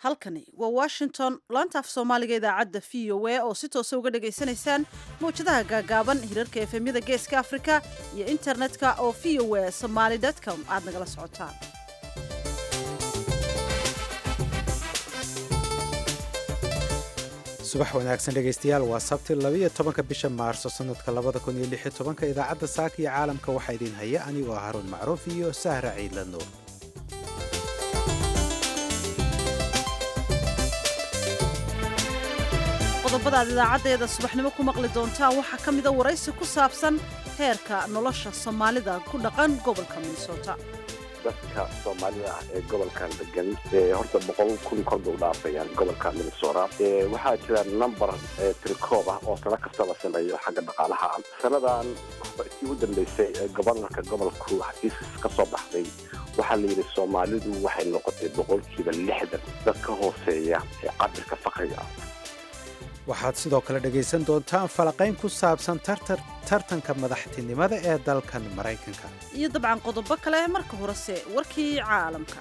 halkani waa washington laanta af soomaaliga idaacadda v o a oo si toosa uga dhagaysanaysaan mawjadaha gaagaaban hirarka efemyada geeska afrika iyo internetka oo v o a somaly com aad nagala socotaan subax wanaagsan dhegaystayaal waa sabti labiyo tobanka bisha maarso sanadka labada kun iyo lix iyo tobanka idaacadda saaka iyo caalamka waxaa idin haya anigoo haruun macruuf iyo sahra ciidla nuur qodobada aad idaacaddeeda subaxnimo ku maqli doontaan waxaa ka mida waraysi ku saabsan heerka nolosha soomaalida ku dhaqan gobolka minnesota dadka soomaalida ah ee gobolkan degan horta boqol kun kor bay u dhaafayaan gobolka minnesota waxaa jira number tirikoob ah oo sano kasta la sameeyo xagga dhaqaalaha sanadan kii u dambeysay ee gobornarka gobolku xafiiskis ka soo baxday waxaa la yidhi soomaalidu waxay noqotay boqolkiiba lixdan dad ka hooseeya ee cabirka fakriga ah waxaad sidoo kale dhegaysan doontaan falaqayn ku saabsan tartanka madaxtinimada ee dalkan maraykanka iyo dabcan qodobo kale marka horese warkii caalamka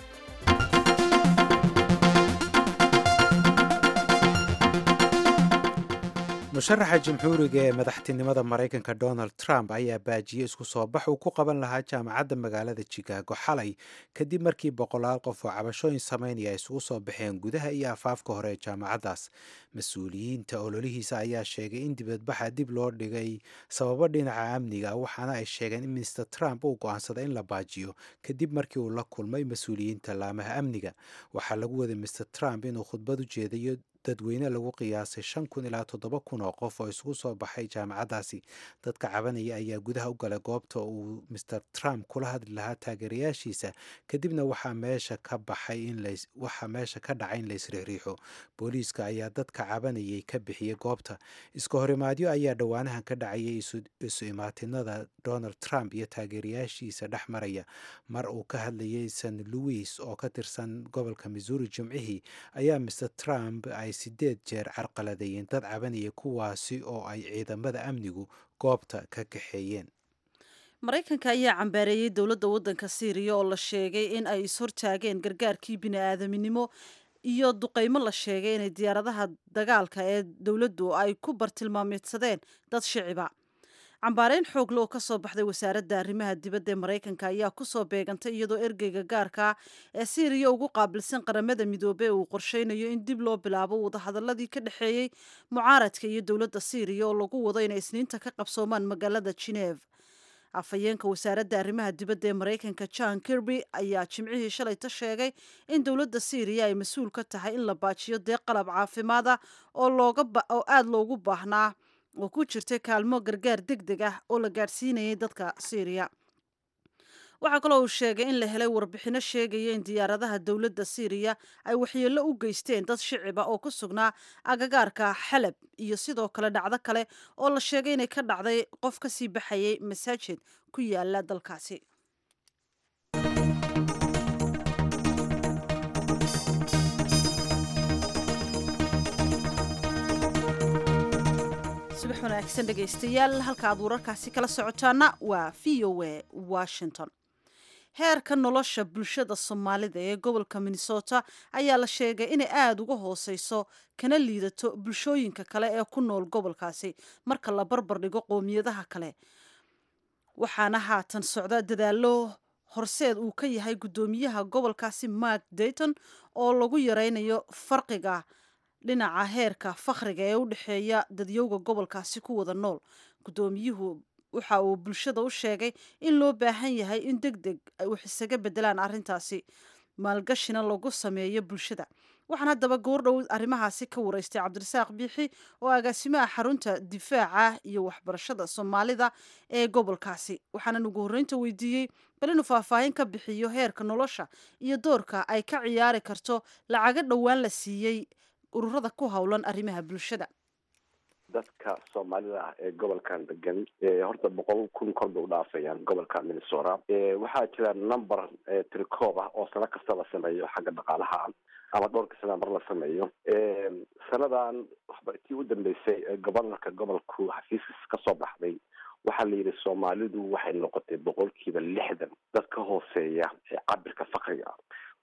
musharaxa jamhuuriga ee madaxtinimada maraykanka donald trump ayaa baajiyey isku soo bax uu ku qaban lahaa jaamacadda magaalada chicago xalay kadib markii boqolaal qof oo cabashooyin samaynaya ay isugu soo baxeen gudaha iyo afaafka hore ee jaamacaddaas mas-uuliyiinta ololihiisa ayaa sheegay in dibadbaxa dib loo dhigay sababo dhinaca amniga waxaana ay sheegeen in mister trump uu go-aansaday in la baajiyo kadib markii uu la kulmay mas-uuliyiinta laamaha amniga waxaa lagu waday mister trump inuu khudbad u jeedayo dadweyne lagu qiyaasay shan kun ilaa toddoba kun oo qof oo isugu soo baxay jaamacaddaasi dadka cabanaya ayaa gudaha u galay goobta uu mister trump kula hadli lahaa taageerayaashiisa kadibna waxaa meesha ka baxay inwaxaa meesha ka dhacay in laysriixriixo booliiska ayaa dadka cabanayay ka bixiyey goobta iska horimaadyo ayaa dhowaanahan ka dhacayay isu imaatinada donald trump iyo taageerayaashiisa dhex maraya mar uu ka hadlayay st louis oo ka tirsan gobolka missouri jimcihii ayaa mister trump ay sideed jeer carqaladeeyeen dad cabanaya kuwaasi oo ay ciidamada amnigu goobta ka kaxeeyeen maraykanka ayaa cambaareeyey dowladda waddanka syriya oo la sheegay in ay ishortaageen gargaarkii bini-aadaminimo iyo duqeymo la sheegay inay diyaaradaha dagaalka ee dowladdu ay ku bartilmaameedsadeen dad shiciba cambaareyn xoogle oo kasoo baxday wasaaradda arrimaha dibadda ee maraykanka ayaa kusoo beegantay iyadoo ergeyga gaarka ee syriya ugu qaabilsan qaramada midoobey uu qorsheynayo in dib loo bilaabo wadahadaladii ka dhexeeyey mucaaradka iyo dowladda syriya oo lagu wado inay isniinta ka qabsoomaan magaalada geneeve afhayeenka wasaaradda arrimaha dibadda ee maraykanka john kirby ayaa jimcihii shalayta sheegay in dowladda syriya ay mas-uul ka tahay in la baajiyo dee qalab caafimaada oo aada loogu baahnaa oo ku jirtay kaalmo gargaar deg deg ah oo la gaadhsiinayay dadka syriya waxaa kaloo uu sheegay in la helay warbixino sheegaya in diyaaradaha dowladda syriya ay waxyeello u geysteen dad shiciba oo ku sugnaa agagaarka xalab iyo sidoo kale dhacdo kale oo la sheegay inay ka dhacday qof ka sii baxayay masaajid ku yaala dalkaasi subax wanaagsan dhegaystayaal halka aad wararkaasi kala socotaana waa v o a washington heerka nolosha bulshada soomaalida ee gobolka minnesota ayaa la sheegay inay aada uga hooseyso kana liidato bulshooyinka kale ee ku nool gobolkaasi marka la barbar dhigo qoomiyadaha kale waxaana haatan socda dadaalo horseed uu ka yahay guddoomiyaha gobolkaasi mark dayton oo lagu yareynayo farqiga dhinaca heerka fakhriga ee u dhexeeya dadyowga gobolkaasi ku wada nool guddoomiyuhu waxa uu bulshada u sheegay in loo baahan yahay in deg deg ay wax isaga bedelaan arrintaasi maalgashina lagu sameeyo bulshada waxaan haddaba goordhow arrimahaasi ka wareystay cabdirasaaq biixi oo agaasimaha xarunta difaaca iyo waxbarashada soomaalida ee gobolkaasi waxaanan ugu horreynta weydiiyey bal inuu faahfaahin ka bixiyo heerka nolosha iyo doorka ay ka ciyaari karto lacaga dhowaan la siiyey ururada ku howlan arrimaha bulshada dadka soomaalida ah ee gobolkan degan horta boqol kun kor bay u dhaafayaan gobolka minnesota waxaa jira number tirikoob ah oo sano kasta la sameeyo xagga dhaqaalaha ama dhowrka sana mar la sameeyo sanadan kii u dambeysay ee gobornarka gobolku xafiiskis ka soo baxday waxaa la yidhi soomaalidu waxay noqotay boqolkiiba lixdan dad ka hooseeya ee cabirka fakriga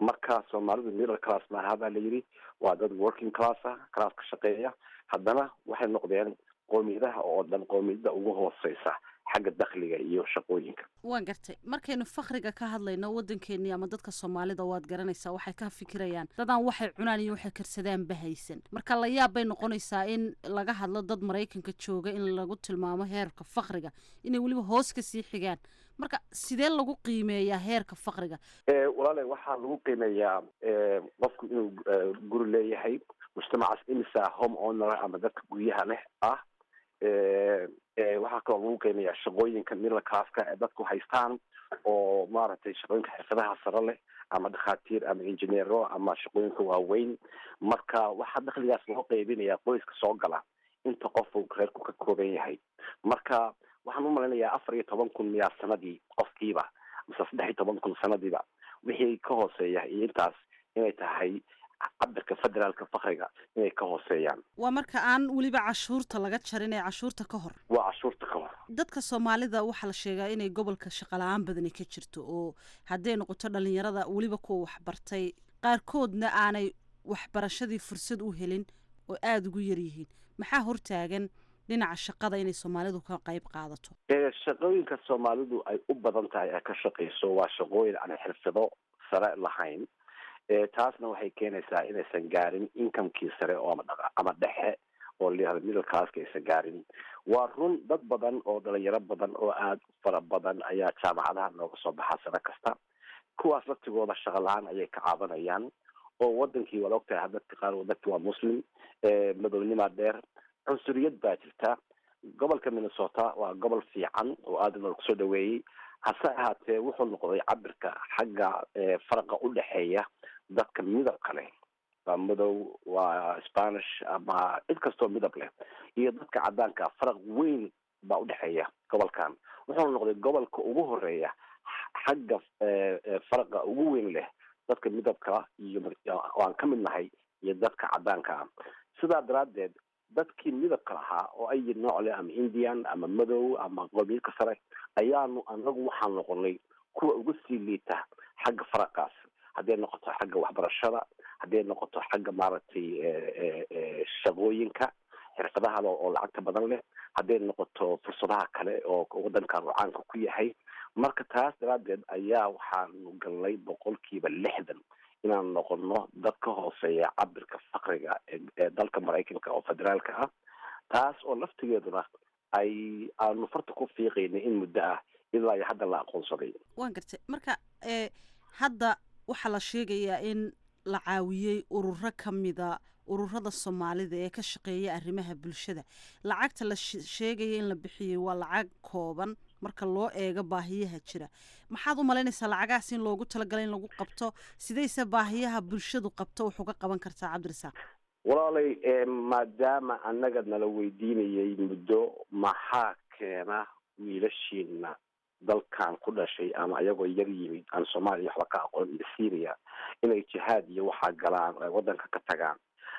marka soomaalidu middle class maaha baa la yidhi waa dad working class ah class ka shaqeeya haddana waxay noqdeen qoomiyadaha oo dhan qoomiyada ugu hooseysa xagga dakhliga iyo shaqooyinka waan gartay markaynu fakriga ka hadlayno waddankeennii ama dadka soomaalida waad garanaysaa waxay ka fikirayaan dadaan waxay cunaan iyo waxay karsadaan bahaysan marka la yaab bay noqonaysaa in laga hadlo dad maraykanka jooga in lagu tilmaamo heerka fakriga inay weliba hoos ka sii xigaan marka sidee lagu qiimeeyaa heerka fakriga walaale waxaa lagu qiimeeyaa qofku inuu guri leeyahay mujtamacaas imisa home owner ama dadka guryaha leh ah waxaa kaloo lagu qiimeeyaa shaqooyinka middle classka ee dadku haystaan oo maaragtay shaqooyinka xirfadaha sare leh ama dhakhaatiir ama injineero ama shaqooyinka waaweyn marka waxaa dakhligaas loo qeybinayaa qoyska soo gala inta qof uu reerku ka kooban yahay marka waxaan u malaynayaa afar iyo toban kun miyaa sanadii qofkiiba mise saddex iyo toban kun sanadiiba wixii ka hooseeya iyo intaas inay tahay cabirka federaalka fakriga inay ka hooseeyaan waa marka aan weliba cashuurta laga jarin ee cashuurta ka hor waa cashuurta ka hor dadka soomaalida waxaa la sheegaa inay gobolka shaqala-aan badani ka jirto oo hadday noqoto dhalinyarada weliba kuwa waxbartay qaarkoodna aanay waxbarashadii fursad u helin oo aada ugu yaryihiin maxaa hortaagan dhinaca shaqada inay soomaalidu ka qayb qaadato shaqooyinka soomaalidu ay u badan tahay ee ka shaqeyso waa shaqooyin aan xirfado sare lahayn taasna waxay keenaysaa inaysan gaarin incomekii sare oo ama dhexe oo layihahdo middle classka aysan gaarin waa run dad badan oo dhalinyaro badan oo aada u fara badan ayaa jaamacadaha nooga soo baxaa sano kasta kuwaas laftigooda shaqa la-aan ayay ka caabanayaan oo wadankii waad ogtahay dadka qaar wadanki waa muslim madownimaa dheer cunsuriyad baa jirta gobolka minnesota waa gobol fiican oo aada loogu soo dhaweeyey hase ahaatee wuxuu noqday cabirka xagga faraqa u dhexeeya dadka midabka leh waa madow waa spanish ama cid kastoo midab leh iyo dadka cadaanka faraq weyn baa udhexeeya gobolkan wuxuuna noqday gobolka ugu horeeya xagga faraqa ugu weyn leh dadka midabka iyo aan ka mid nahay iyo dadka cadaanka ah sidaa daraaddeed dadkii midabka lahaa oo ay nooc leh ama indian ama madow ama qoomiyadka sare ayaanu anagu waxaan noqonay kuwa uga sii liita xagga faraqaas hadday noqoto xagga waxbarashada hadday noqoto xagga maaragtay shaqooyinka xirfadaha oo lacagta badan leh hadday noqoto fursadaha kale oo wadankan uu caanka ku yahay marka taas daraaddeed ayaa waxaanu galnay boqolkiiba lixdan inaan noqono dad ka hooseeya cabirka fakriga ee dalka maraykanka oo federaalka ah taas oo laftigeeduna ay aanu farta ku fiiqaynay in muddo ah ilaa iyo hadda la aqoonsaday waan gartay marka hadda waxaa la sheegayaa in la caawiyey ururo ka mida ururada soomaalida ee ka shaqeeya arrimaha bulshada lacagta la sheegaya in la bixiyey waa lacag kooban marka loo eego baahiyaha jira maxaad u malaynaysaa lacagahaas in loogu talagalay in lagu qabto sidayse baahiyaha bulshadu qabto wax uga qaban kartaa cabdirasaaq walaalay maadaama annaga nala weydiinayay muddo maxaa keena wiilashiina dalkan ku dhashay ama ayagoo yar yimid aan soomaaliya waxba ka aqoon iyo syria inay jihaad iyo waxaa galaan ay waddanka ka tagaan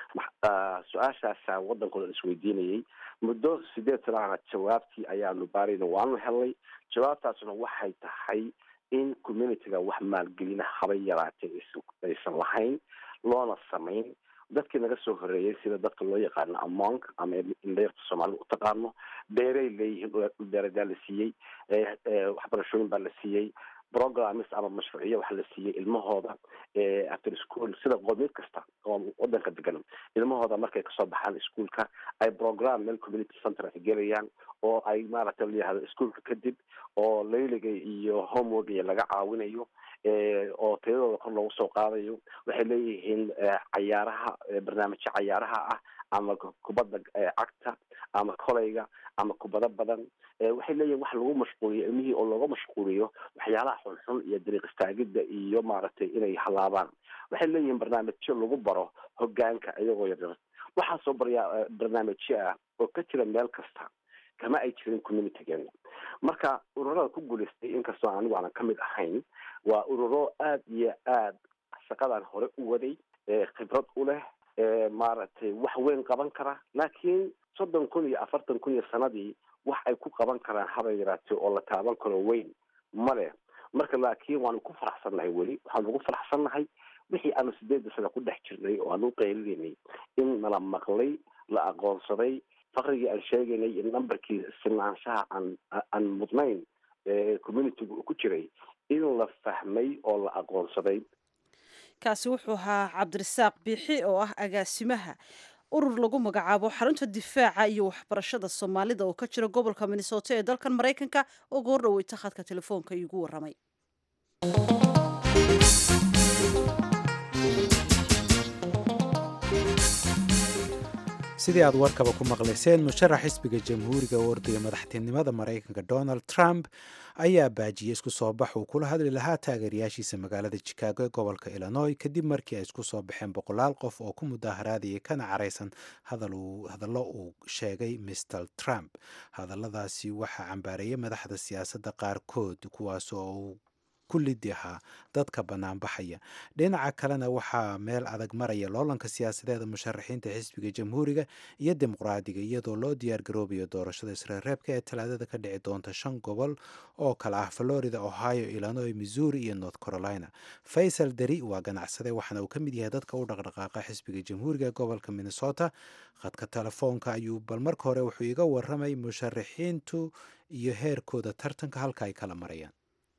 su-aashaasaa waddankooda isweydiinayay muddo sideed sanaana jawaabtii ayaanu baarayna waanu helnay jawaabtaasna waxay tahay in communityga wax maalgelina habay yaraatee aysan lahayn loona samayn dadkii naga soo horeeyay sida dadka loo yaqaano amonk ama indheerta soomaalida u taqaano beeray leeyihiin beeradaa la siiyey waxbarashooyin baa la siiyey programs ama mashruuciyo waxa la siiyey ilmahooda after school sida qoomiyad kasta oo wadanka degan ilmahooda markay kasoo baxaan ischoolka ay program meel community center ay gelayaan oo ay maaragtay layihahdo ischoolka kadib oo layliga iyo homework iyo laga caawinayo oo tayadooda kor loogu soo qaadayo waxay leeyihiin cayaaraha barnaamijyo cayaaraha ah ama kubadda cagta ama koleyga ama kubado badan waxay leeyihin wax lagu mashquuliyo ilmihii oo looga mashquuliyo waxyaalaha xunxun iyo dariiq istaagidda iyo maaragtay inay halaabaan waxay leeyihiin barnaamijyo lagu baro hogaanka iyagoo yaryar waxaasoo baryaa barnaamijyo ah oo ka jira meel kasta kama ay jirin communitygeena marka ururada ku guulaystay inkastoo anigu aanan kamid ahayn waa ururo aada iyo aad shaqadan hore u waday khibrad u leh maaragtay wax weyn qaban kara laakiin soddon kun iyo afartan kun iyo sanadii wax ay ku qaban karaan habay yaraatee oo la taaban karo weyn male marka laakiin waanu ku faraxsannahay weli waxaanu ugu faraxsannahay wixii aanu sideedda sano ku dhex jirnay oo aan u qaylinay in nala maqlay la aqoonsaday faqrigii aan sheegaynay iyo numberkii sinaanshaha aan aan mudnayn ee communityga uu ku jiray in la fahmay oo la aqoonsaday kaasi wuxuu ahaa cabdirasaaq biixi oo ah agaasimaha urur lagu magacaabo xarunta difaaca iyo waxbarashada soomaalida oo ka jira gobolka minnesota ee dalkan maraykanka oo goor dhaweyta khadka telefoonka iigu waramay sidii aad warkaba ku maqlayseen musharax xisbiga jamhuuriga u ordaya madaxtinimada maraykanka donald trump ayaa baajiyey isku soo bax uu kula hadli lahaa taageerayaashiisa magaalada chicago ee gobolka illinois kadib markii ay isku soo baxeen boqolaal qof oo ku mudaaharaadayay kana caraysan hadallo uu sheegay mr trump hadalladaasi waxaa cambaareeyay madaxda siyaasadda qaarkood kuwaas oo uu ku lidi ahaa dadka banaanbaxaya dhinaca kalena waxaa meel adag maraya loolanka siyaasadeeda musharaxiinta xisbiga jamhuuriga iyo dimuqraadiga iyadoo loo diyaargaroobayo doorashada isreerreebka ee talaadada ka dhici doonta shan gobol oo kale ah florida ohio illinois missouri iyo north carolina faysal deri waa ganacsade waxaana uu ka mid yahay dadka u dhaqdhaqaaqa xisbiga jamhuuriga gobolka minnesota khadka telefoonka ayuu bal marka hore wuxuu iga waramay musharaxiintu iyo heerkooda tartanka halka ay kala marayaan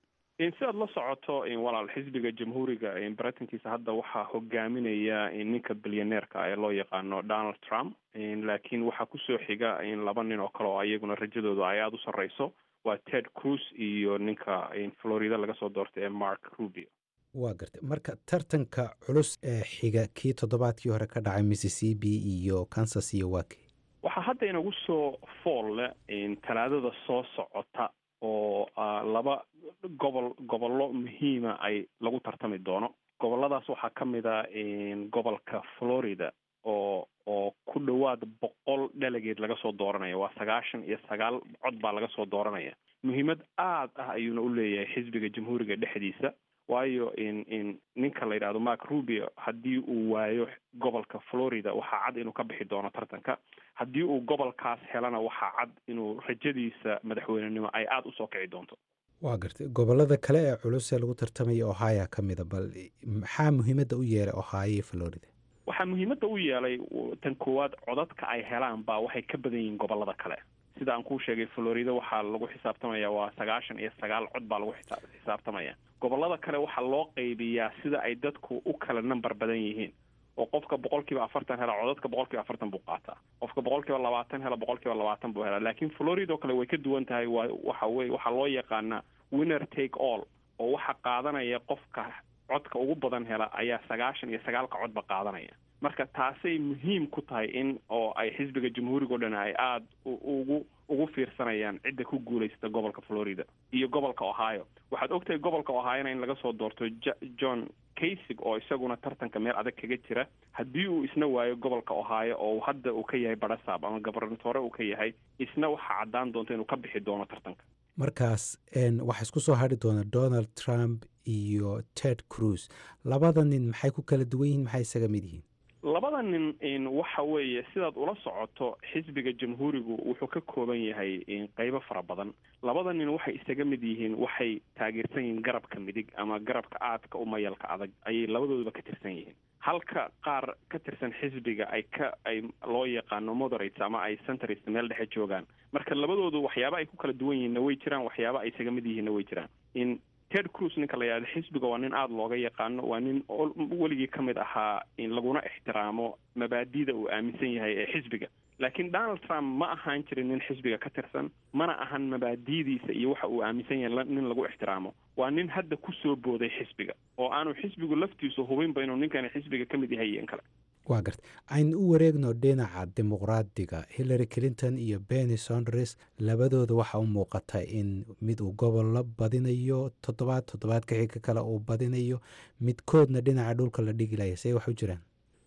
si aad la socoto walaal xisbiga jamhuuriga baratankiisa hadda waxaa hogaaminaya ninka bilyaneerka ee loo yaqaano donald trump laakiin waxaa kusoo xiga laba nin oo kale oo iyaguna rajadooda ay aada u sarreyso waa ted cruz iyo ninka florida laga soo doortay ee mark rubio waa gartay marka tartanka culus ee xiga kii toddobaadkii hore ka dhacay mississippi iyo kansas iyo wake waxaa hadda inagu soo fool leh talaadada soo socota oo laba gobol gobollo muhiima ay lagu tartami doono gobolladaas waxaa ka mid a gobolka florida oo oo ku dhowaad boqol dhalageed laga soo dooranaya waa sagaashan iyo sagaal cod baa laga soo dooranaya muhiimad aad ah ayuuna u leeyahay xisbiga jamhuuriga dhexdiisa waayo in ninka la yidhahdo mark rubio haddii uu waayo gobolka florida waxaa cad inuu ka bixi doono tartanka haddii uu gobolkaas helana waxaa cad inuu rajadiisa madaxweynenimo ay aada usoo kici doonto waa gartay gobolada kale ee culus ee lagu tartamaya ohio ka mida bal maxaa muhiimadda u yeelay ohio iyo florida waxaa muhiimadda u yeelay tan koowaad codadka ay helaan baa waxay ka badan yihiin gobolada kale sida aan kuu sheegay florida waxaa lagu xisaabtamaya waa sagaashan iyo sagaal cod baa lagu xisaabtamaya gobolada kale waxaa loo qaybiyaa sida ay dadku u kala number badan yihiin oo qofka boqol kiiba afartan hela codadka boqol kiiba afartan buu qaataa qofka boqol kiiba labaatan hela boqol kiiba labaatan buu helaa laakiin florida oo kale way ka duwan tahay waa waxa weye waxaa loo yaqaanaa winner take all oo waxaa qaadanaya qofka codka ugu badan hela ayaa sagaashan iyo sagaalka codba qaadanaya marka taasay muhiim ku tahay in oo ay xisbiga jamhuuriga o dhan ay aada ugu ugu fiirsanayaan cidda ku guulaysta gobolka florida iyo gobolka ohio waxaad ogtahay gobolka ohiona in laga soo doorto john kaysig oo isaguna tartanka meel adag kaga jira haddii uu isna waayo gobolka ohio oo hadda uu ka yahay barasab ama gobernatore uu ka yahay isna waxaa caddaan doonta inuu ka bixi doono tartanka markaas waxaa isku soo hadri doona donald trump iyo ted cruz labada nin maxay ku kala duwan yihiin maxay isaga mid yihiin labada nin waxa weeye sidaad ula socoto xisbiga jamhuurigu wuxuu ka kooban yahay qeybo fara badan labada nin waxay isaga mid yihiin waxay taageersan yihiin garabka midig ama garabka aadka u mayalka adag ayay labadooduba ka tirsan yihiin halka qaar ka tirsan xisbiga ay ka ay loo yaqaano moderates ama ay centrist meel dhexe joogaan marka labadoodu waxyaaba ay ku kala duwan yihiinna way jiraan waxyaaba ay isaga mid yihiinna way jiraan in ted cruz ninka la yidhahdo xisbiga waa nin aada looga yaqaano waa nin weligii ka mid ahaa in laguna ixtiraamo mabaadida uu aaminsan yahay ee xisbiga laakiin donald trump ma ahaan jirin nin xisbiga ka tirsan mana ahan mabaadidiisa iyo waxa uu aaminsan yahay nin lagu ixtiraamo waa nin hadda ku soo booday xisbiga oo aanu xisbigu laftiisu hubinba inuu ninkani xisbiga ka mid yahay iyo in kale waa garta aynu u wareegno dhinaca dimuqraadiga hillary clinton iyo benny sondres labadooda waxaa u muuqata in mid uu gobollo badinayo toddobaad toddobaadka xiga kale uu badinayo midkoodna dhinaca dhulka la dhigi laya see wax u jiraan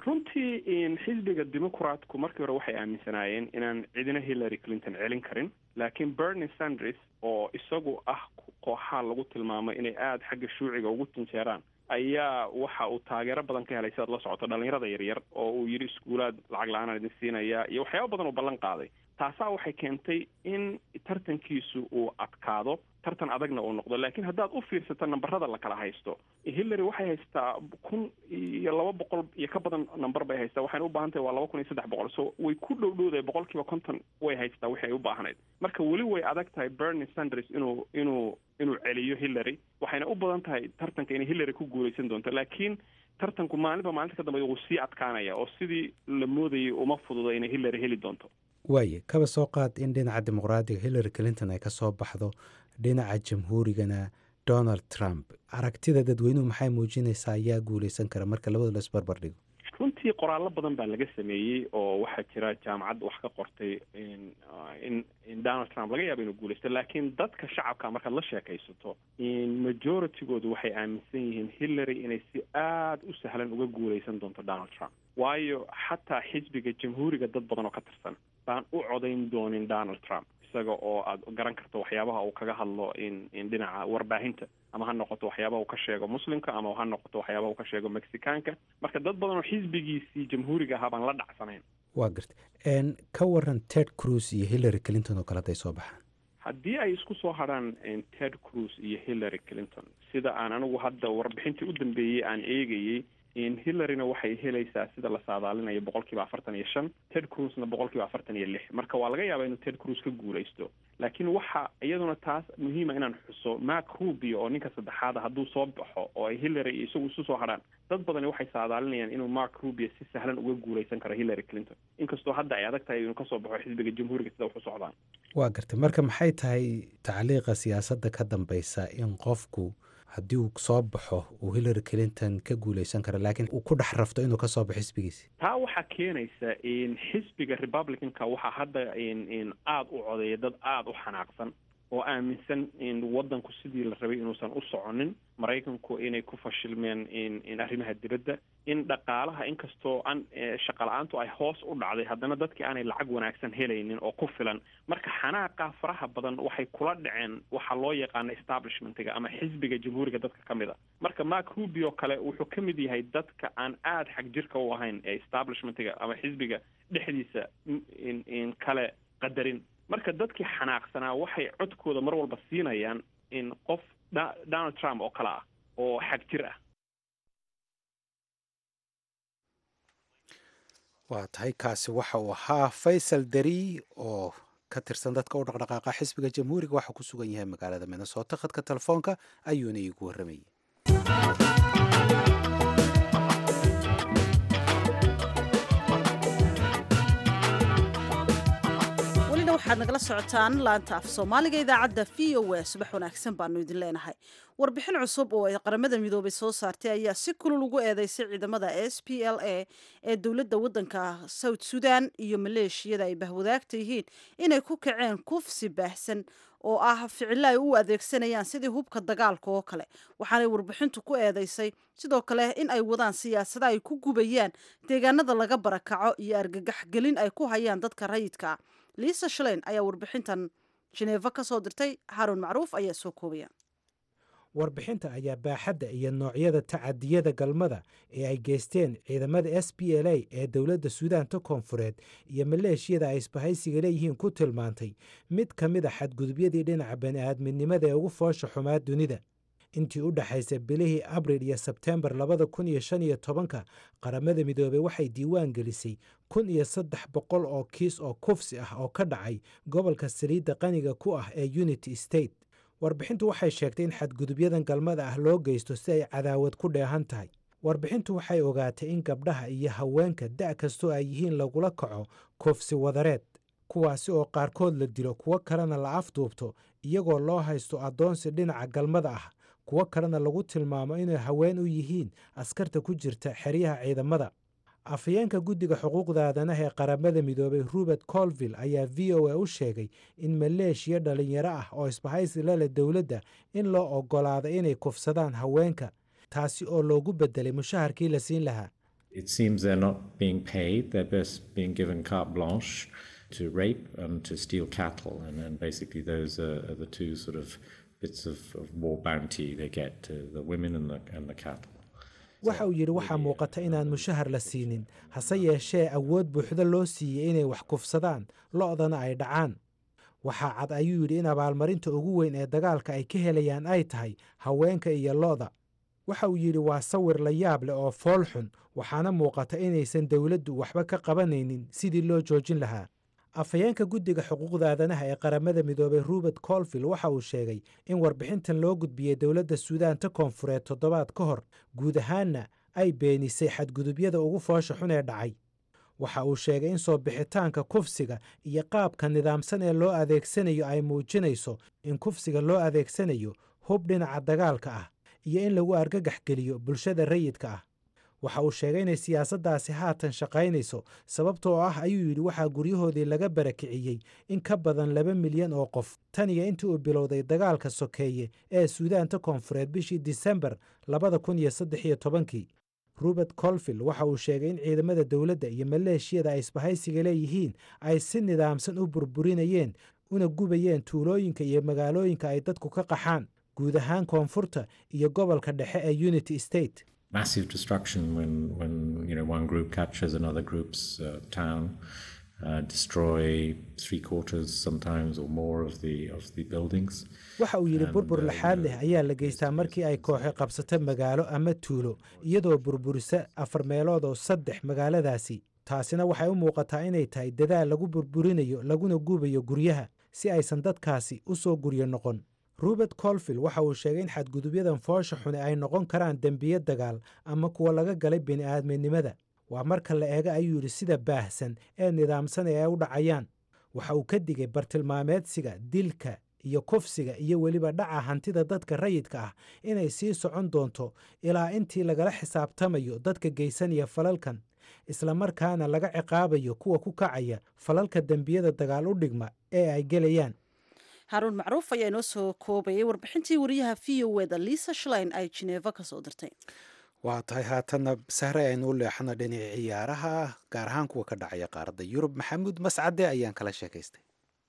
runtii xisbiga dimucratku markii hore waxay aaminsanaayeen inaan cidina hillary clinton celin karin laakiin bernie sanders oo isagu ah kooxaa lagu tilmaamay inay aada xagga shuuciga ugu tinjeeraan ayaa waxa uu taageero badan ka helay sidaad la socoto dhalinyarada yaryar oo uu yidhi iskuulaad lacag la-aanaan idin siinaya iyo waxyaaba badan uu ballan qaaday taasaa waxay keentay in tartankiisu uu adkaado tartan adagna uu noqdo laakiin haddaad u fiirsato nambarada la kala haysto hillary waxay haystaa kun iyo laba boqol iyo ka badan namber bay haystaa waxayna u baahan tahay waa laba kun iyo saddex boqol so way ku dhow dhowdahay boqol kiiba konton way haystaa wixii ay u baahnayd marka weli way adag tahay bernie sanders inuu inuu inuu celiyo hillary waxayna u badan tahay tartanka inay hillary ku guuleysan doonto laakiin tartanku maalinba maalinta ka dambeya wuu sii adkaanaya oo sidii la moodayay uma fududa inay hillary heli doonto waaye kaba soo qaad in dhinaca dimuqraadiga hillary clinton ay ka soo baxdo dhinaca jamhuurigana donald trump aragtida dadweynuhu maxay muujinaysaa ayaa guuleysan kara marka labada la isbarbar dhigo runtii qoraallo badan baa laga sameeyey oo waxaa jira jaamacad wax ka qortay in in donald trump laga yaabo inuu guuleysto laakiin dadka shacabka markaad la sheekaysato majoritigoodu waxay aaminsan yihiin hillary inay si aada u sahlan uga guuleysan doonto donald trump waayo xataa xisbiga jamhuuriga dad badan oo ka tirsan baan u codayn doonin donald trump isaga oo aad garan karto waxyaabaha uu kaga hadlo in in dhinaca warbaahinta ama ha noqoto waxyaabaha uu ka sheego muslimka ama ha noqoto waxyaabaha uu ka sheego mexicaanka marka dad badan oo xisbigiisii jamhuuriga ahaa baan la dhacsanayn waa garta ka waran ted cruz iyo hillary clinton oo kale hadday soo baxaan haddii ay isku soo hadrhaan ted cruz iyo hillary clinton sida aan anigu hadda warbixintii u dambeeyey aan eegayey hillaryna waxay helaysaa sida la saadaalinayo boqol kiiba afartan iyo shan ted cruzna boqol kiiba afartan iyo lix marka waa laga yaabaa inuu ted cruz ka guuleysto laakiin waxa iyaduna taas muhiima inaan xuso mark rubio oo ninka saddexaada hadduu soo baxo oo ay hillary iyo isagu isu soo hadhaan dad badani waxay saadaalinayaan inuu mark rubio si sahlan uga guuleysan karo hillary clinton inkastoo hadda ay adag tahay inuu kasoo baxo xisbiga jamhuuriga sida wax u socdaan waa gartay marka maxay tahay tacliiqa siyaasadda ka dambeysa in qofku haddii uu soo baxo uu hillary clinton ka guuleysan karo laakiin uu ku dhex rafto inuu kasoo baxo xisbigiisi taa waxaa keenaysa in xisbiga republicanka waxaa hadda in aada u codeeya dad aada u xanaaqsan oo aaminsan in waddanku sidii la rabay inuusan u soconin maraykanku inay ku fashilmeen in in arrimaha dibadda in dhaqaalaha inkastoo an shaqa la-aantu ay hoos u dhacday haddana dadkii aanay lacag wanaagsan helaynin oo ku filan marka xanaaqa faraha badan waxay kula dhaceen waxaa loo yaqaana establishmentiga ama xisbiga jamhuuriga dadka ka mid a marka mark rubio kale wuxuu ka mid yahay dadka aan aada xag jirka u ahayn ee establishmentiga ama xisbiga dhexdiisa in in kale qadarin marka dadkii xanaaqsanaa waxay codkooda mar walba siinayaan in qof donald trump oo kale ah oo xag jir ah waa tahay kaasi waxa uu ahaa faysal deri oo ka tirsan dadka u dhaqdhaqaaqa xisbiga jamhuuriga waxaa ku sugan yahay magaalada minnesota khadka telefoonka ayuuna iigu warramayay waxaad nagala socotaan laanta af soomaaliga idaacadda v o a subax wanaagsan baanu idin leenahay warbixin cusub oo ay qaramada midoobay soo saartay ayaa si kulul ugu eedeysay ciidamada s p l a ee dowladda waddanka south sudan iyo maleeshiyada ay bahwadaagta yihiin inay ku kaceen kufsi baahsan oo ah ficilo ay u adeegsanayaan sidii hubka dagaalka oo kale waxaanay warbixintu ku eedeysay sidoo kale in ay wadaan siyaasada ay ku gubayaan deegaanada laga barakaco iyo argagaxgelin ay ku hayaan dadka rayidka liisa shaleyn ayaa warbixintan jineefa ka soo dirtay xarun macruuf ayaa soo koobaya warbixinta ayaa baaxadda iyo noocyada tacadiyada galmada ee ay geysteen ciidamada s b l a ee dowladda suudaanta koonfureed iyo maleeshiyada ay isbahaysiga leeyihiin ku tilmaantay mid ka mid a xadgudubyadii dhinaca bani'aadminimada ee ugu foosha xumaa dunida intii u dhexaysay bilihii abril iyo sebteembar labada kun iyo shan iyo tobanka qaramada midoobey waxay diiwaan gelisay kun iyo saddex boqol oo kiis oo kufsi ah oo ka dhacay gobolka saliidda qaniga ku ah ee unity state warbixintu waxay sheegtay in xadgudubyadan galmada ah loo geysto si ay cadaawad ku dheehan tahay warbixintu waxay ogaatay in gabdhaha iyo haweenka da' kastoo ay yihiin lagula kaco kufsi wadareed kuwaasi oo qaarkood la dilo kuwo kalena la afduubto iyagoo loo haysto addoonsi dhinaca galmada ah kuwo kalena lagu tilmaamo inay haween u yihiin askarta ku jirta xeryaha ciidamada afhayeenka guddiga xuquuqda aadanaha ee qaramada midoobay robert colville ayaa v o a u sheegay in maleeshiya dhalinyaro ah oo isbahaysi lale dowladda in loo oggolaado inay kufsadaan haweenka taasi oo loogu bedelay mushaharkii la siin lahaa to rape and to steal cattle, and then basically those are, are the two sort of bits of, of war bounty they get, uh, the women and the, and the cattle. waxa uu yidhi waxaa muuqata inaan mushahar la siinin hase yeeshee awood buuxda loo siiyey inay wax kufsadaan lo'dana ay dhacaan waxaa cad ayuu yidhi in abaalmarinta ugu weyn ee dagaalka ay ka helayaan ay tahay haweenka iyo lo'da waxa uu yidhi waa sawir la yaab leh oo fool xun waxaana muuqata inaysan dowladdu waxba ka qabanaynin sidii loo joojin lahaa afhayeenka guddiga xuquuqda aadanaha ee qaramada midoobay rubert colville waxa uu sheegay in warbixintan loo gudbiyey dowladda suudaanta koonfureed toddobaad ka hor guud ahaanna ay beenisay xadgudubyada ugu foosha xun ee dhacay waxa uu sheegay in soo bixitaanka kufsiga iyo qaabka nidaamsan ee loo adeegsanayo ay muujinayso in kufsiga loo adeegsanayo hub dhinaca dagaalka ah iyo in lagu argagax geliyo bulshada rayidka ah waxa uu sheegay inay siyaasaddaasi haatan shaqaynayso sababtoo ah ayuu yidhi waxaa guryahoodii laga barakiciyey in ka badan laba milyan oo qof tan iyo intii uu bilowday dagaalka sokeeye ee suudaanta koonfureed bishii disembar labada kun iyo saddex iyo tobankii robert colville waxa uu sheegay in ciidamada dowladda iyo maleeshiyada ay isbahaysiga leeyihiin ay si nidaamsan u burburinayeen una gubayeen tuulooyinka iyo magaalooyinka ay dadku ka qaxaan guud ahaan koonfurta iyo gobolka dhexe ee unity state massive destruction when when you know one group captures another group's uh, town uh, destroy three quarters sometimes or more of the of the buildings waxa uu yidhi burbur laxaad leh ayaa la geystaa markii ay kooxi qabsato magaalo ama tuulo iyadoo burburisa afar meelood oo saddex magaaladaasi taasina waxay u muuqataa inay tahay dadaal lagu burburinayo laguna gubayo guryaha si aysan dadkaasi u soo guryo noqon robert colville waxa uu sheegay in xadgudubyadan foosha xune ay noqon karaan dembiye dagaal ama kuwa laga galay bini'aadminimada waa marka la eega ayuu yidhi sida baahsan ee nidaamsan ee ay u dhacayaan waxa uu ka digay bartilmaameedsiga dilka iyo kufsiga iyo weliba dhaca hantida dadka rayidka ah inay sii socon doonto ilaa intii lagala xisaabtamayo dadka geysanaya falalkan islamarkaana laga ciqaabayo kuwa ku kacaya falalka dembiyada dagaal u dhigma ee ay gelayaan haruun macruuf ayaa inoo soo koobayay warbixintii wariyaha v o eda liisa shlein ay jineeva ka soo dirtay waa tahay haatanna sahre aynu u leexana dhinaca ciyaaraha gaar ahaan kuwa ka dhacaya qaaradda yurub maxamuud mascade ayaan kala sheekaystay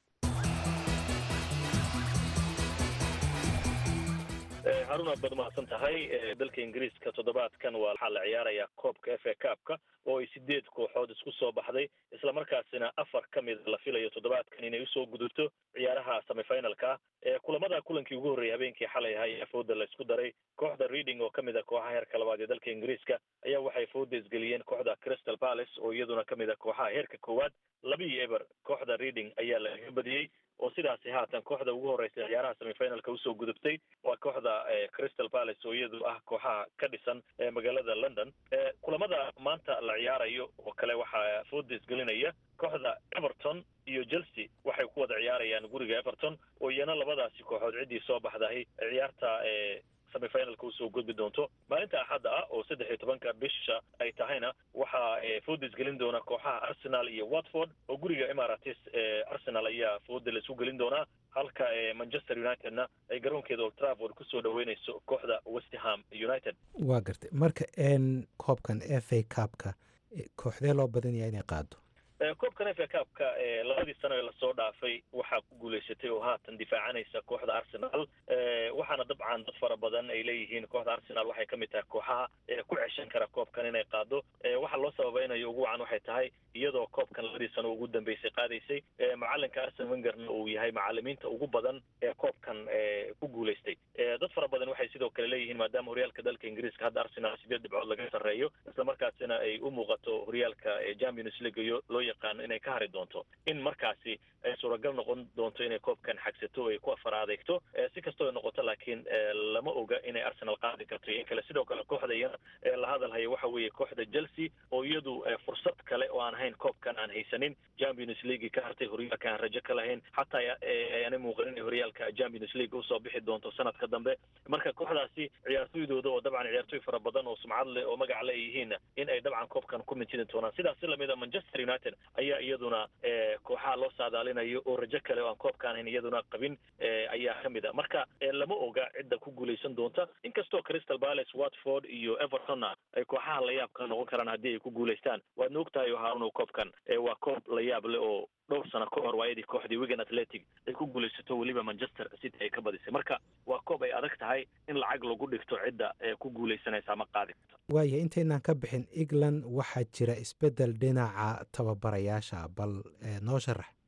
harun aad baad mahadsan tahay dalka ingiriiska toddobaadkan waa waxaa la ciyaarayaa koobka f a kaabka oo ay sideed kooxood isku soo baxday islamarkaasina afar ka mid la filayo toddobaadkan inay usoo gudubto ciyaaraha semifinalka ah kulamada kulankii ugu horreeyay habeenkii xalay ahaa ee fooda la isku daray kooxda reading oo kamid a kooxaha heerka labaad ee dalka ingiriiska ayaa waxay fooda isgeliyeen kooxda crystal palace oo iyaduna kamid a kooxaha heerka koowaad labii eber kooxda reading ayaa lagaga badiyey oo sidaasi haatan kooxda ugu horeysa ciyaaraha semifinalka usoo gudubtay waa kooxda crystal palace oo iyadu ah kooxaha ka dhisan magaalada london kulamada maanta la ciyaarayo oo kale waxaa fooda isgelinaya kooxda everton iyo chelsea waxay ku wada ciyaarayaan guriga everton oo iyana labadaasi kooxood ciddii soo baxdahay ciyaarta semifinalka usoo gudbi doonto maalinta axadda ah oo saddex iyo tobanka bisha ay tahayna waxaa fooda isgelin doona kooxaha arsenal iyo watford oo guriga emirates arsenal ayaa fooda la isu gelin doonaa halka manchester unitedna ay garoonkeeda old trafford kusoo dhaweyneyso kooxda westham united waa gartay marka n koobkan f a cabka kooxdee loo badanaya inay qaado koobkan f a cabka labadii sano ee lasoo dhaafay waxaa ku guuleysatay oo haatan difaacanaysa kooxda arsenal waxaana dabcan dad fara badan ay leeyihiin kooxda arsenal waxay kamid tahay kooxaha ku ceshan kara koobkan inay qaado waxaa loo sababaynayo ugu wacan waxay tahay iyadoo koobkan labadii sano ugu dambeysay qaadaysay macalinka arsen wengerna uu yahay macalimiinta ugu badan ee koobkan ku guuleystay dad fara badan waxay sidoo kale leeyihiin maadaama horyaalka dalka ingiriiska hadda arsenal sideed dhibcood laga sarreeyo islamarkaasina ay u muuqato horyaalka champions league loo yaqaano inay ka hari doonto in markaasi ay suuragal noqon doonto inay koobkan xagsato o ay ku afar adeegto si kastoo ay noqoto laakiin lama oga inay arsenal qaadi karto iyo in kale sidoo kale kooxda iyana la hadalhaya waxa weeye kooxda chelsea oo iyadu fursad kale oo aan ahayn koobkan aan haysanin champions league ka hartay horyaalka aan rajo ka lahayn xataa ayaanay muuqan inay horyaalka champions league usoo bixi doonto sanadka dambe marka kooxdaasi ciyaartoydooda oo dabcan ciyaartoy fara badan oo sumcad leh oo magac le yihiin in ay dabcan koobkan ku mintidi doonaan sidaas si lamid a manchester united ayaa iyaduna kooxaha loo saadaalinayo oo rajo kale oo aan koobkaan hayn iyaduna qabin ayaa kamid a marka lama oga cidda ku guuleysan doonta inkastoo crystal palace watford iyo evertonna ay kooxaha layaabka noqon karaan haddii ay ku guuleystaan waadna og tahay haarun koobkan waa koob layaab leh oo dhowr sano ka hor waayadii kooxdii wigan athletic ay ku guulaysato weliba manchester city ay ka badisay marka waa koob ay adag tahay in lacag lagu dhigto cidda ee ku guulaysanaysa ama qaadi karta waaya intaynaan ka bixin england waxaa jira isbeddel dhinaca tababarayaasha bal noo sharax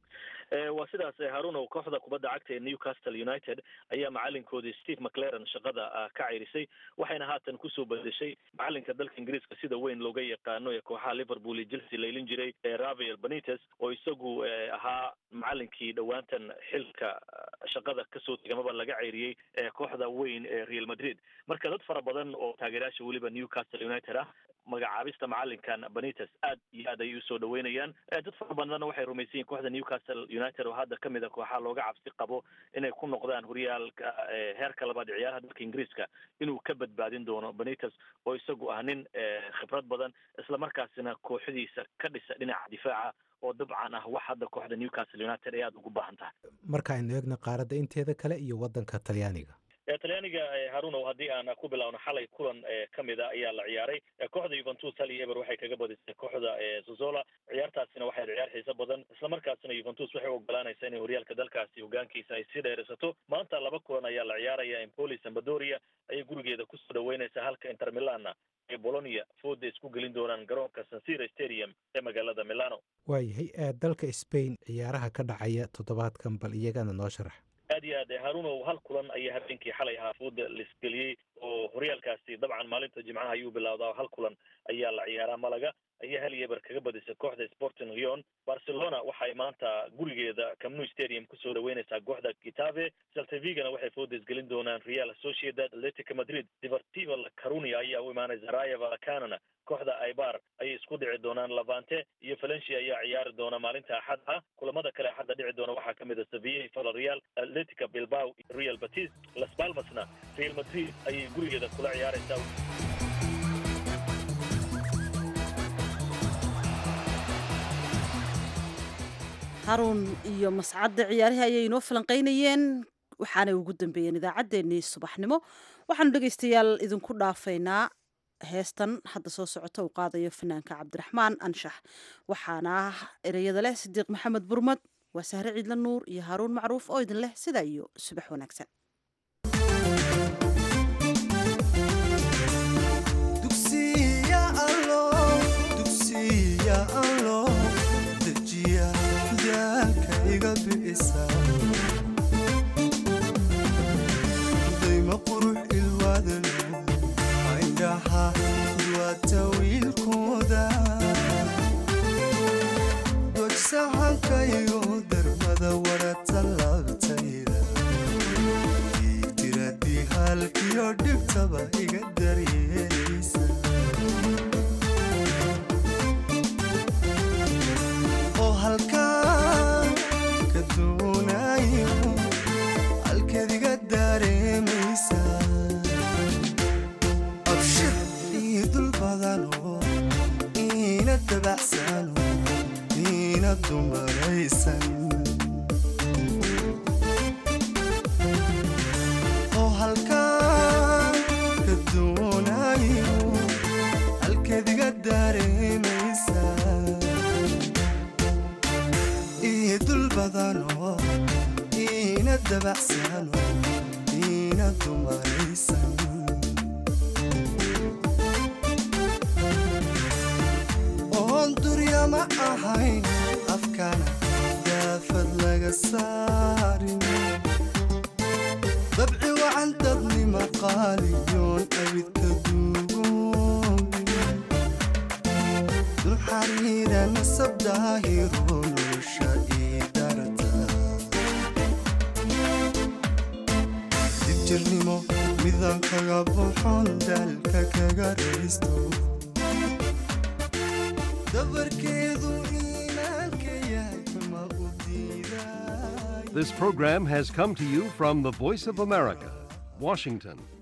waa sidaas harunow kooxda kubadda cagta ee newcastle united ayaa macalinkoodii steve mclaren shaqada ka ceyrisay waxayna haatan kusoo bedeshay macalinka dalka ingiriiska sida weyn looga yaqaano ee kooxaha liverpool iyo chelsea laylin jiray rafael benites oo isagu ahaa macalinkii dhowaantan xilka shaqada kasoo tegamaba laga ceyriyey kooxda weyn ee real madrid marka dad fara badan oo taageerayaasha weliba newcastle united ah magacaabista macalinkan benites aad iyo aad ayay usoo dhaweynayaan dad fara badanna waxay rumaysan yihin kooxda newcastle united oo hadda kamid a kooxaha looga cabsi qabo inay ku noqdaan horyaalka heerka labaad ciyaaraha dalka ingiriiska inuu ka badbaadin doono benites oo isagu ah nin khibrad badan islamarkaasina kooxdiisa ka dhisa dhinaca difaaca oo dabcan ah wax hadda kooxda newcastle united ay aada ugu baahan tahay marka aynu eegno qaaradda inteeda kale iyo waddanka talyaaniga talyaaniga harunow haddii aan ku bilaawno xalay kulan kamid a ayaa la ciyaaray kooxda yuventus hal iyo eber waxay kaga badisay kooxda zozola ciyaartaasina waxay ciyaar xiiso badan islamarkaasina yuventus waxay ogolaanaysaa inay horyaalka dalkaasi hogaankiisa ay sii dheerisato maanta laba kulan ayaa la ciyaaraya empoli sambadoria ayay gurigeeda kusoo dhaweynaysaa halka inter milana ee bolonia fooda isku gelin doonaan garoonka sansira stadium ee magaalada milano waayahay dalka spain ciyaaraha ka dhacaya toddobaadkan bal iyagana noo sharax aad iyo aad harunow hal kulan ayaa habeenkii xalay ahaa fooda laisgeliyey oo horyaalkaasi dabcan maalinta jimcaha ayuu bilowdaa hal kulan ayaa la ciyaaraa malaga ayaa hal yeber kaga badisay kooxda sporting rion barcelona waxay maanta gurigeeda camnu stadium kusoo dhaweynaysaa kooxda kitave saltavigana waxay fooda isgelin doonaan real sociedad atletica madrid deportiva la carunia ayaa u imaanaysa raya valacanana kooxda ibar ayay isku dhici doonaan lavante iyo valencia ayaa ciyaari doona maalinta axad ah kulamada kale axadda dhici doona waxaa kamid a sevilla villarreal atletica bilbao real batis las palmasna real madrid ayay gurigeeda kula ciyaaraysaa haruun iyo mascadda ciyaarihii ayay inoo falanqaynayeen waxaanay ugu dambeeyeen idaacaddeenii subaxnimo waxaanu dhegaystayaal idinku dhaafaynaa heestan hadda soo socota uu qaadayo fanaanka cabdiraxmaan anshax waxaana ereyada leh sidiiq maxamed burmad waa sahre ciidla nuur iyo haaruun macruuf oo idin leh sidaa iyo subax wanaagsan dayma qurux ilwaadal indhaha duwata wiilkooda dojsahankaygo darmada warata laabtayda diidiradii halkiyo dhibtaba iga daryeelaysa oo halkaa ka doonayo halkeediga dareemaysa abshir ii dul badano iina dabacsano iina dumaraysan oo halkaa ka doonayo halkeediga dareemaysa ii dul badano iina dabacsano iina dumaraysan oon duryama ahayn afkana daafad laga saarin dabci wacan dadnima qaaliyoon abidka duugoobin duxariira nasab daahiro nolosha ii darta dibjirnimo midaan kaga buxon daalka kaga raysto dabarkeedu iimaanka yahay ma u diiday This program has come to you from the Voice of America, Washington.